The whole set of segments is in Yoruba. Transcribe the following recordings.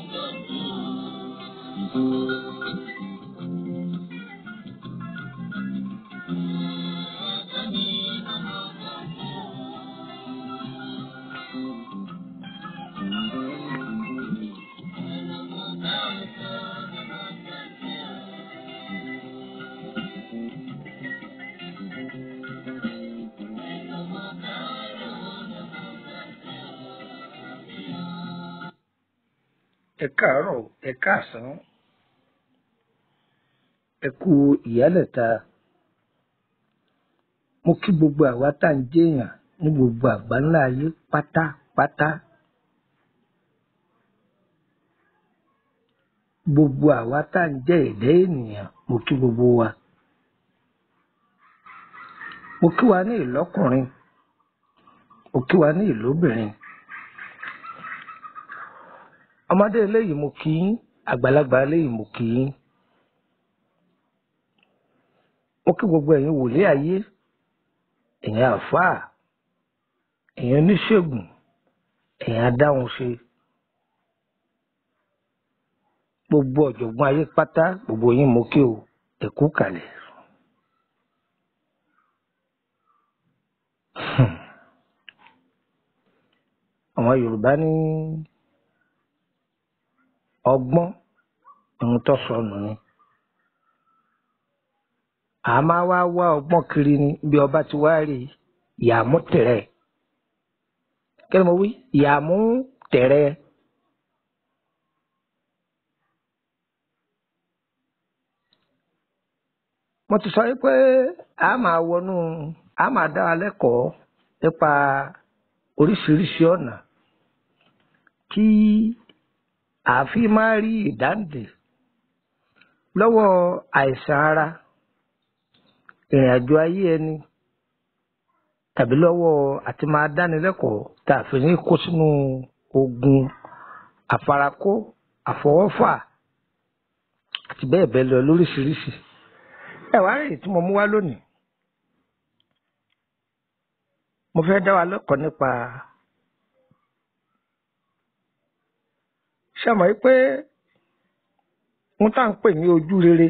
ẹ káàárọ̀ ẹ káàsán ẹ kú ìyálẹ̀ta mo kí gbogbo àwa tá à ń jẹ́yàn ní gbogbo àgbáńlá ayé pátápátá gbogbo àwa tá à ń jẹ́ ẹ̀dá ènìyàn mo kí gbogbo wa mo kí wa ní ìlọ́kùnrin mo kí wa ní ìlóbìnrin ọmọdé eléyìí mo kí yín àgbàlagbà eléyìí mo kí yín mo kí gbogbo ẹ̀yin wòlé ayé ẹ̀yin àfáà ẹ̀yin oníṣègùn ẹ̀yin adáhunṣe gbogbo ọ̀jọ̀gbọ́n ayé pátá gbogbo yín mo kí o ẹ kú kàlẹ̀. àwọn Yorùbá ní ọgbọ́n ohun tó sọnù ni a máa wá wá ọgbọ́n kiri ni bí ọba ti wá rí ìyàmú tẹ̀rẹ̀ kí ni mo wí ìyàmú tẹ̀rẹ̀ mo ti sọ pé a máa wọnú a máa dá wa lẹ́kọ̀ọ́ nípa oríṣiríṣi ọ̀nà tí àfi máa rí ìdáǹdè lọ́wọ́ àìsàn ara ìrìn àjò ayé ẹni tàbí lọ́wọ́ àti máa dánilẹ́kọ̀ọ́ tá a fi ní kó sínú ogun àfarakó àfọwọ́fà àti bẹ́ẹ̀ bẹ́ẹ̀ lọ lóríṣiríṣi. ẹ wá rí tí mo mú wá lónìí mo fẹ́ dá wa lẹ́kọ̀ọ́ nípa ṣàmọ́ yìí pé wọ́n tá à ń pè ní ojú rere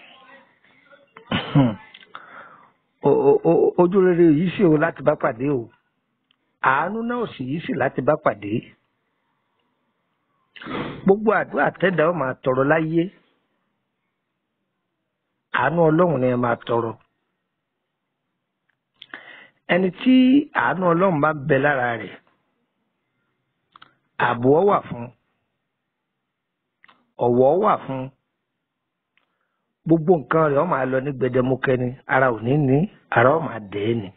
ojú rere yìí sì o láti bá pàdé o àánú náà sì yìí sì láti bá pàdé gbogbo àdúrà tẹ́dà ó máa tọrọ láyé àánú ọlọ́run ni ẹ máa tọrọ ẹni tí àánú ọlọ́run bá bẹ lára rẹ̀ ààbò ọ wà fún ọ̀wọ̀ wà fún gbogbo nǹkan rẹ̀ ó máa lọ ní gbẹdẹmukẹ ni ara ò ní ní ara ó máa dẹ̀ ẹ́ ni.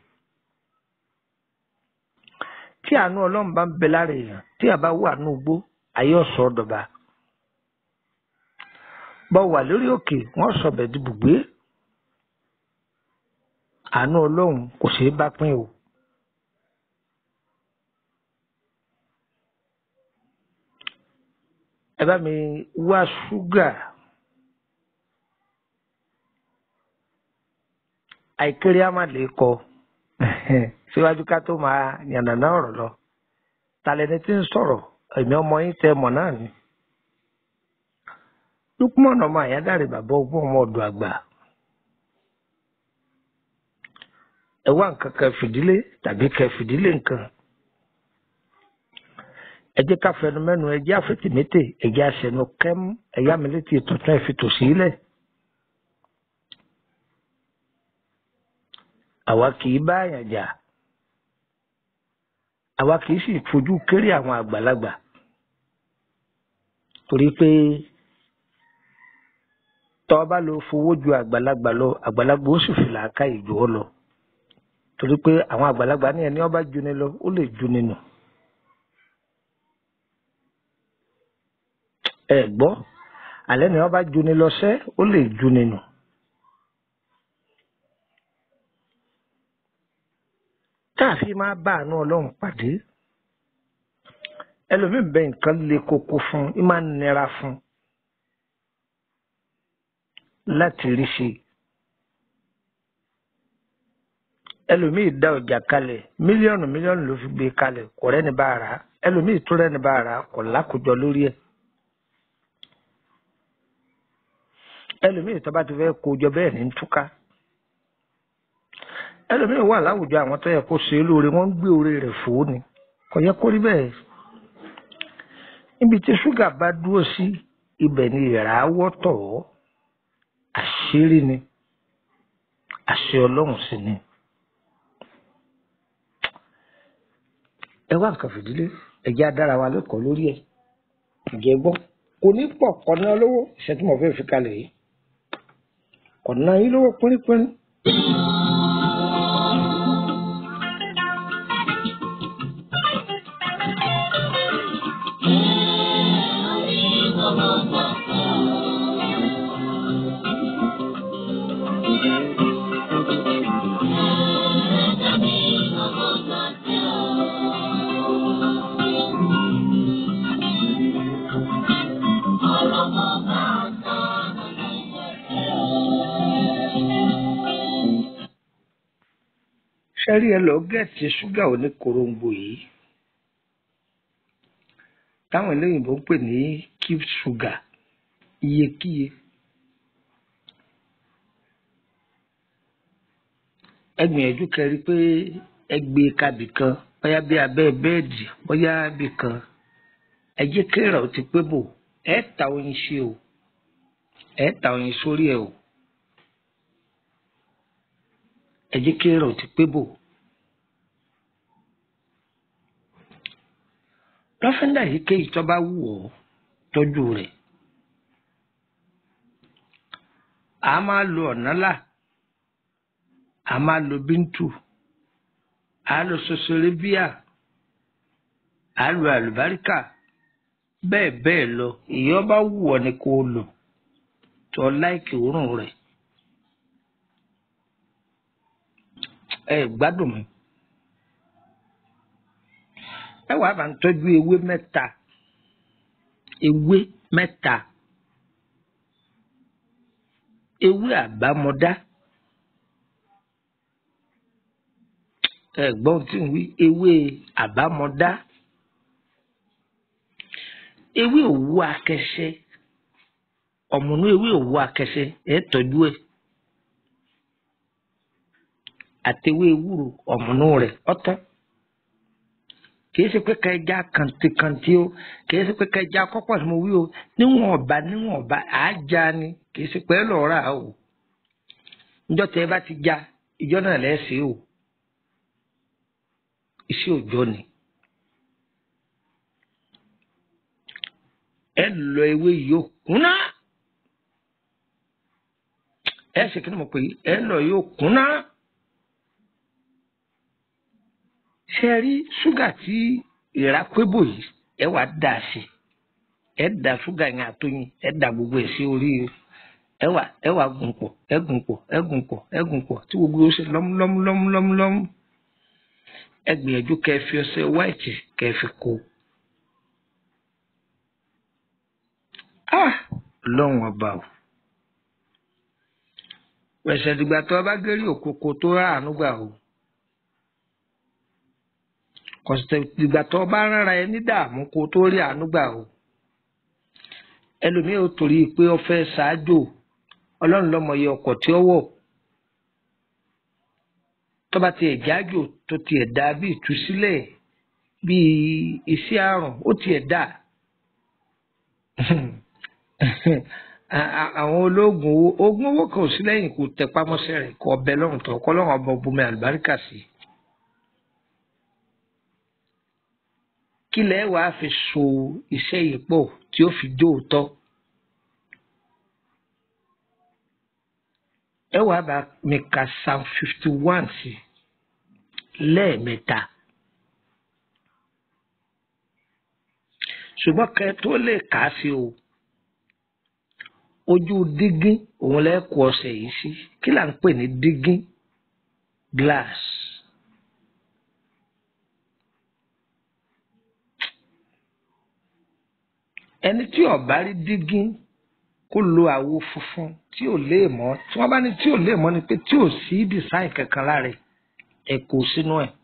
tí àánú ọlọ́run bá ń bẹ lára èèyàn tí a bá wà ní ugbó ayé ọ̀sọ́ ọ̀dọ̀ba. bọ́ wà lórí òkè wọ́n sọ̀bẹ̀ di bùgbé. àánú ọlọ́run kò ṣeé bá pín o. ẹ bá mi wá ṣúgà. àìkéré á má lè kọ síwájú ká tó máa yànnàná ọ̀rọ̀ lọ talẹni tí ń sọ̀rọ̀ èmi ọmọ yín tẹ mọ̀ náà ni Lukman ọmọ àyádáre bàbá ogún ọmọ ọ̀dọ̀ àgbà ẹ wá nǹkan kan fìdílé tàbí kẹ fìdílé nǹkan ẹ jẹ́ ká fẹnu mẹ́nu ẹ jẹ́ àfẹtìmẹtẹ ẹ jẹ́ àṣẹnu kẹm ẹ yá mi létí tuntun ẹ fi tòsí lẹ̀. àwa kì í bá àyàn jà àwa kì í sì fojú kéré àwọn àgbàlagbà torí pé tọ́ ọ bá lọ fowó ju àgbàlagbà lọ àgbàlagbà ó sì fi làákà ìjọ ọ lọ torí pé àwọn àgbàlagbà ní ẹni ọba juni lọ ó lè juni nù. ẹ gbọ́ alẹ́ ni ọba juni lọ sẹ́ ó lè juni nù. táàfin máa bá àánú ọlọ́run pàdé ẹlòmíín bẹ nǹkan le koko fún í máa ń nira fún láti rí ṣe ẹlòmíín dá ọjà kalẹ̀ mílíọ̀nù mílíọ̀nù ló fi gbé kalẹ̀ kò rẹ́ni bá rà á ẹlòmíín tó rẹ́ni bá rà á kò lákòjọ lórí ẹ̀ ẹlòmíì tó bá ti fẹ́ kó jọ bẹ́ẹ̀ ní ń túká ẹlòmíì wà láwùjọ àwọn tó yẹ kó ṣe é lóore wọ́n ń gbé oore rẹ̀ fò ó ni kò yẹ kó rí bẹ́ẹ̀ níbi tí ṣúgà bá dúró sí ibẹ̀ ni ìrà wọ́tọ̀ ọ́ àṣírí ni àṣẹ ọlọ́run sì ni. ẹ wá nǹkan fìdílé ẹjẹ́ adára wa lẹ́kọ̀ọ́ lórí ẹ̀ ǹjẹ́ gbọ́ kò ní pọ̀ kọ̀ọ̀nà lówó iṣẹ́ tí mo fẹ́ fi kalẹ̀ yìí kọ̀ọ̀nà yìí lówó pínrín-pínrín. sẹ́rí ẹ lọ gẹ̀ẹ́tì ṣúgà oníkorongbò yìí táwọn eléyìnbó ń pè ní keep sugar iyekíye ẹ gbìyànjú kẹrí pé ẹ gbé kabì kan bóyá bí abẹ́ bẹ́ẹ̀dì bóyá bì kan ẹ jẹ́ kéèrà ó ti pé bò ẹ ta oyin sí o ẹ ta oyin sórí ẹ o ẹ jẹ́ kéèrà ó ti pé bò. lọ́fíńdà yìí kéyìí tó bá wù ọ́ tọ́jú rẹ̀ a máa lo ọ̀nàlà a máa lo bíntù a lo sosorébíà a lo àlùbáríkà bẹ́ẹ̀ bẹ́ẹ̀ lọ ìyọ́ bá wù ọ́ ni kò lò tó láìkì òórùn rẹ̀ ẹ gbádùn mi ẹ wàá bá ń tọ́jú ewé mẹ́ta ewé mẹ́ta ewé àbámọ́dá ẹ gbọ́n tí ń wí ewé àbámọ́dá ewé òwú akẹsẹ ọ̀mùnú ewé òwú akẹsẹ ẹ tọ́jú ẹ àtẹwé ewúro ọ̀mùnú rẹ̀ ọ̀tán kìí ṣe pé kẹjá kàntìkàntì o kìí ṣe pé kẹjá kọ́pọ̀ tí mo wí o níwọ̀n ọ̀bà níwọ̀n ọ̀bà àájá ni kìí ṣe pé lọ́ọ́ rà o níjọ́ tẹ́ ẹ bá ti já ìjọ́ náà lẹ́sìn o iṣẹ́ òòjọ́ ni. ẹ lọ ewé yìí ó kúnná ẹ ṣe kí ni mo pè é ẹ lọ yìí ó kúnná ṣe rí ṣúgà tí ìrápébò yìí ẹ wàá dà sí ẹ dà ṣúgà yẹn àtọyìn ẹ dà gbogbo ẹ sí orí ẹ wà ẹ wà gùn pọ̀ ẹ gùn pọ̀ ẹ gùn pọ̀ ẹ gùn pọ̀ tí gbogbo ó ṣe lọ́múlọ́múlọ́múlọ́mú ẹ gbìyànjú kẹ́ fi ọṣẹ wáìtì kẹ́ fi kó. lọ́wọ́n ọba o pẹ̀sẹ̀ dìgbà tó o bá gérí òkòkò tó ráàánú gbà o kọ̀sìtẹ̀ ìgbà tó o bá rárá ẹ ní dààmú kó tó rí àánú gbà o ẹlòmíì ò torí pé ó fẹ́ ṣáájò ọlọ́run lọ́mọye ọkọ̀ tí ó wọ̀ tó bá tiẹ̀ jájò tó tiẹ̀ dá bí ìtúsílẹ̀ bí iṣẹ́ àrùn ó tiẹ̀ dá àwọn ológun owó ogun owó kan ò sí lẹ́yìn kò tẹpá mọ́ṣẹ́ rẹ̀ kọ́ ọbẹ̀ lọ́rùn tó kọ́ lọ́rùn ọba ọbọmi àlùbáríkà sí i. kí lẹ́ wàá fi so iṣẹ́ yìí pọ̀ tí ó fi jó òótọ́. ẹ wàá bá mi ka psalm fifty one sí lẹ́ẹ̀mẹ́ta. ṣùgbọ́n kẹ́ tó lè kà á sí o ojú dígín òun lẹ́ẹ̀kọ́ ọ̀sẹ̀ yìí sí kí là ń pè ní dígín glass. ẹni tí ó bá rí dígín kó lo àwo funfun tí ò lè mọ́ tí wọ́n bá ní tí ò lè mọ́ ni pé tí ò sí design kankan lára ẹ̀ kó sínú ẹ̀.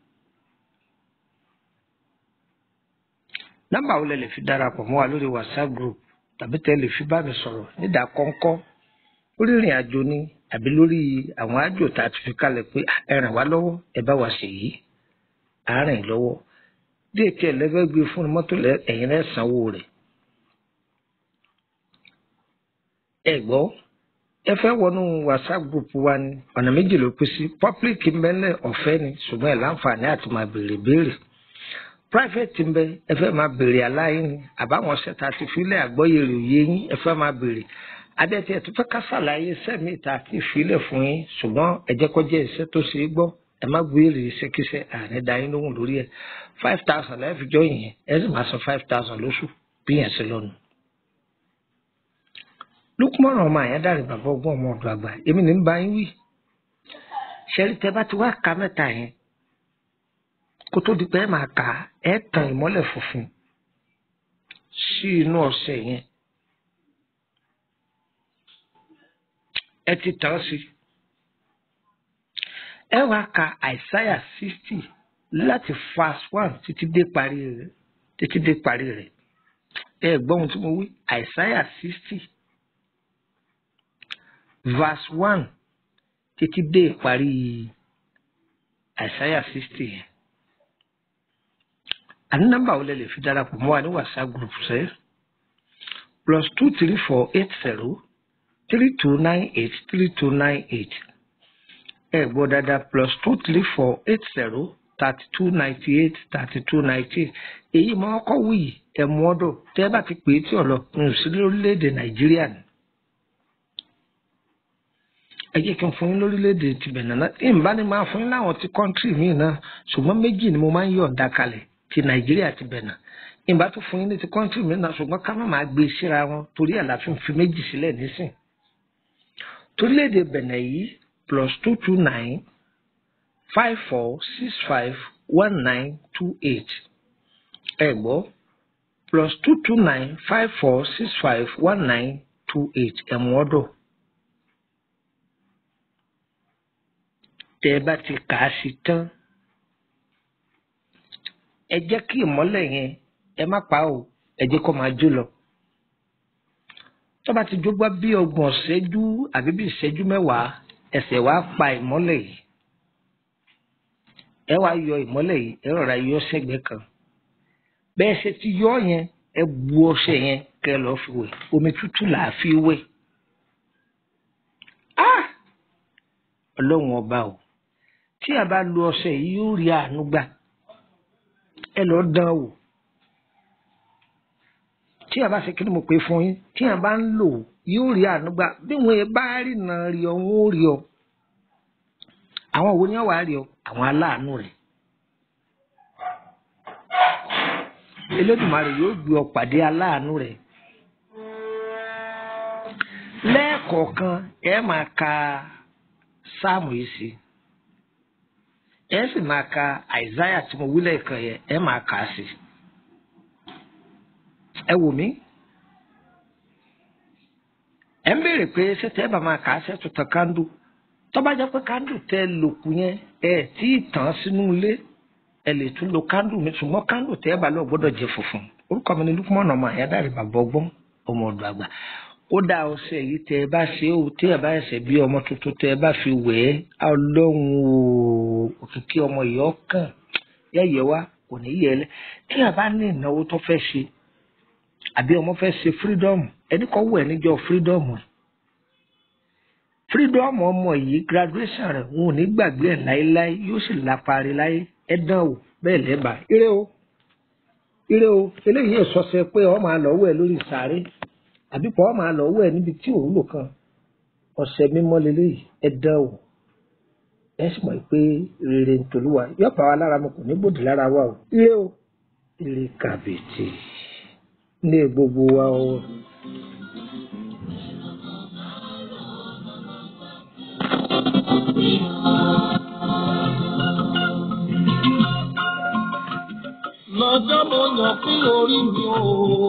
nọ́mbà wo lẹ lè fi darapọ̀ mọ́ wa lórí whatsapp group tàbí tẹ́ lè fi bá mi sọ̀rọ̀ nídàá kọ́ńkọ́ lórí ìrìn àjò ni àbí lórí àwọn àjò tá a ti fi kalẹ̀ pé ẹ ràn wá lọ́wọ́ ẹ bá wa ṣèyí à ń rìn lọ́wọ́ díẹ̀ tí ẹlẹ́fẹ́ gbé fún mọ́tò ẹ̀yìn rẹ̀ sanwó rẹ̀ ẹ gbọ́ ẹ fẹ́ wọnú whatsapp group wa ni ọ̀nà méjì ló pín sí public mbẹ́lẹ̀ ọ̀fẹ́ ni ṣùgbọ́n ẹ̀ láǹfààní àti máa béèrè béèrè private mbẹ ẹ fẹ́ máa béèrè aláyé ni àbáwọn ṣẹta ti filẹ̀ àgbọ́yé rè òye yín ẹ fẹ́ máa béèrè adẹ́tí ẹ̀ tó fẹ́ ká ṣàlàyé sẹ́mi ìta àti ìfilẹ̀ fún yín ṣùgbọ́n ẹ jẹ́ kó jẹ́ iṣẹ́ tó ṣe é gbọ́ ẹ má gbéèrè iṣẹ́kíṣẹ́ àárín dá yín lóhùn lórí ẹ̀ five thousand lẹ́ẹ̀fìjọ́ yìí ẹ sì máa san five thousand lóṣù bí yẹn ṣe lọ́nu lukumọ̀ràn ọmọ àyádáre bàbá ọgbọ́n ọmọ ọ̀dọ̀ àgbà èmi ní bá yín wí ṣẹ́rí tẹ́ bá ti wá ka mẹ́ta yẹn kó tó di pé ẹ máa kà á ẹ tan ìmọ́lẹ̀ funfun sí inú ọṣẹ yẹn ẹ ti tàn sí ẹ wá ka àìsáyà sixty láti fast one títí dé parí rẹ̀ títí dé parí rẹ̀ ẹ gbọ́ ohun tí mo wí àìsáyà sixty verse one títí dé ìparí àìsáyà sixty yẹn àní nọ́mbà wo lẹ lè fi darapọ̀ mọ́ wa ní whatsapp group sẹ́ plus two three four eight zero three two nine eight three two nine eight ẹ gbọ́ dáadáa plus two three four eight zero thirty two ninety eight thirty two ninety eight èyí máa kọ́ wuyì ẹ̀mú ọdọ̀ tẹ́ bá ti pè é tí ọ̀ lọ ní òsì lórílẹ̀‐èdè nàìjíríà ni ẹ jẹ́ kí n fún yín lórílẹ̀‐èdè ti bẹ̀rẹ̀ náà ìmbá ni máa fún yín láwọn ti kọ́ńtírì míì náà ṣùgbọ́n méjì ni mo máa ń yọ̀ǹda kalẹ̀ ti nàìjíríà ti bẹ̀rẹ̀ ìmbá tó fún yín ní ti kọ́ńtírì míì náà ṣùgbọ́n ká má máa gbé síra wọn torí àlàáfíà fi méjì sílẹ̀ nísìn torílẹ̀‐èdè bẹ̀nẹ̀ yìí plus two two nine five four six five one nine two eight ẹ gbọ́ plus two two nine five four six five one nine two eight ẹ̀mú ọ̀dọ̀. tẹ́ ẹ bá ti kà á sí tán ẹ jẹ́ kí ìmọ́lẹ̀ yẹn ẹ má pa o ẹ jẹ́ kó máa jó lọ tó bá ti jó gbá bí ọgbọ̀n ṣẹ́jú àbí bí ìṣẹ́jú mẹ́wàá ẹsẹ̀ wá pa ìmọ́lẹ̀ yìí ẹ wá yọ ìmọ́lẹ̀ yìí ẹ rọra yọ sẹ́gbẹ̀ẹ́ kan bẹ́ẹ̀ ṣe ti yọ yẹn ẹ bu ọṣẹ yẹn kẹ́ lọ́ọ́ fi wẹ̀ omi tútù là á fi wẹ̀ ọlọ́run ọba o tí a bá lo ọṣẹ yìí yóò rí àánú gbà ẹ lọ dán wò tí a bá ṣe kí ni mo pè fún yín tí a bá ń lò yóò rí àánú gbà bí wọn bá rí nà rí ọ wọn ò rí ọ àwọn wo ni wọn wà á rí ọ àwọn aláàánú rẹ Elédùmarè yóò gbé ọ pàdé aláàánú rẹ lẹ́ẹ̀kọ̀ọ̀kan ẹ máa ka sáàmù yìí sí ẹ sì máa ka àìsáyà tí mo wí lẹ́ẹ̀kan yẹn ẹ máa kà á sí ẹ wò mí ẹ ń béèrè pé ṣètò ẹ bá máa kà á ṣètò tán kándù tó bá jẹ́ pé kándù tẹ lòkù yẹn ẹ tí ì tàn sínú ilé ẹ lè tún lo kándù mi ṣùgbọ́n kándù tẹ ẹ bá lọ gbọ́dọ̀ jẹ́ funfun orúkọ mi ni lukumọ̀nà ọmọ àyádáre bàbá ọgbọ́n ọmọ ọ̀dọ̀ àgbà kódà ọṣẹ yìí tẹ ẹ bá ṣe ó tẹ ẹ bá ẹsẹ bí ọmọ tuntun tẹ ẹ bá fi wẹ̀ ẹ́ ọlọ́run o òkìkí ọmọ yìí ọkàn yẹ̀yẹ̀ wá kò ní yẹ lẹ tí ẹ bá ní ìnáwó tó fẹ́ ṣe àbí ọmọ fẹ́ ṣe freedom ẹni kọ́ wẹ̀ níjọ́ freedom ẹ̀ freedom ọmọ yìí graduation rẹ̀ wọn ò ní gbàgbé ẹ̀ láéláé yóò sì lápárí láyé ẹ dán o bẹ́ẹ̀ lẹ́bàá ire o ire o eléyìí ẹ̀ sọ́sẹ́ pé ọ máa lọ wẹ̀ lórí sàárè àbí pọ̀ máa lọ wẹ̀ níbi tí òun lò kan ọ̀sẹ̀ mímọ́ lélẹ́yìí ẹ dán o ẹ sì mọ̀ pé rere ń tolúwa yóò pa wá lára mo kò ní bòdì lára wa o ire o ire kàbìtì ní gbogbo wa o. lọ́jọ́ mo yàn fún orí mi o.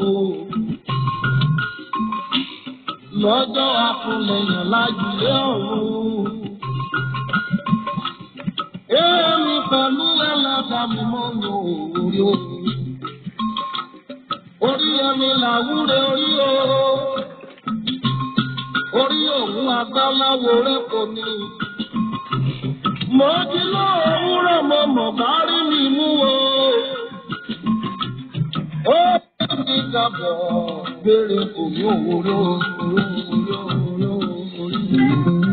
lọ́jọ́ afúnlẹ̀yàn lájúlé ọ̀run. Èmi pẹ̀lú ẹlẹ́dàá mi mọ́ lò orí o. Orí ẹni làwúre orí o. orí òun agbáláwo rẹ̀ kò ní. Mo jí lóòwúrọ̀ mo mọ̀ bá rí mi mú o. Ó ti dàbọ̀ béèrè kò ní òwúrọ̀ òwúrọ̀ òwúrọ̀ òwúrọ̀.